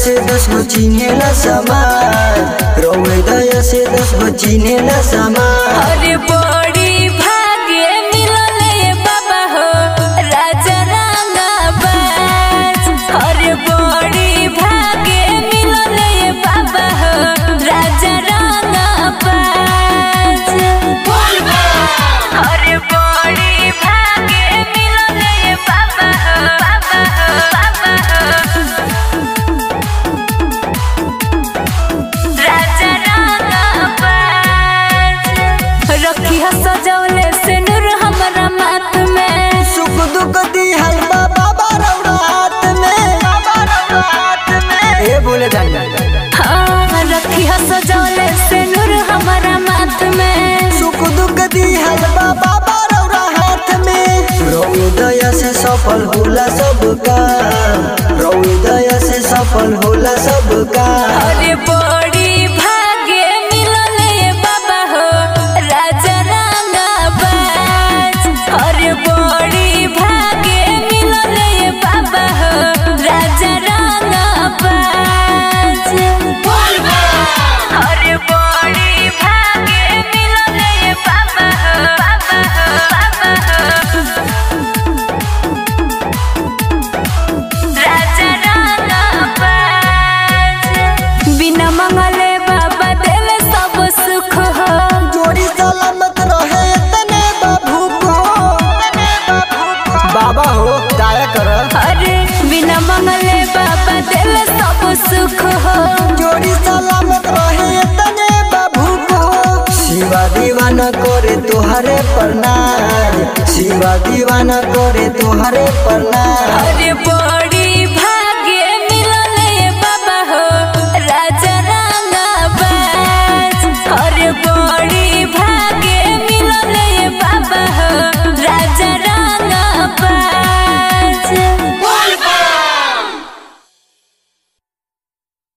से दस गो चिन्हेला समाज रौवे दया से दस गो चिन्हेला समाज अरे बड़ी भाग्य मिलले बाबा हो राजा रंगाबाज अरे बड़ी भाग्य मिलले बाबा हो राजा रंगाबाज अरे बड़ी भाग्य मिलले बाबा हो बाबा हो बाबा हो राजा रंगाबाज रखी ह सजौले से नूर हमरा माथ में सुख दुख दिहल बाबा रौरा हाथ में ए बोले जानी हाँ रखी ह सजौले से नूर हमरा माथ में सुख दुख दिहल बाबा रौरा हाथ में रौवे दया से सफल होला सबका रौवे दया से सफल होला सबका अरे बड़ी भाग्य मिलले बाबा हो राजा रंगाबाज अरे बड़ी भाग्य मिलले बाबा हो राजा रंगाबाज अरे बड़ी भाग्य मिलले बाबा हो बाबा हो बाबा हो राजा रंगाबाज बिना मंगले बाबा देले सब सुख हो जोड़ी सलामत रहे तने बाबू को बाबा हो दया कर अरे बिना मंगले बाबा देले सब सुख हो जोड़ी सलामत रहे तने बाबू को शिवा दीवाना करे तुहरे प्रणाम शिवा दीवाना करे तुहरे प्रणाम अरे बड़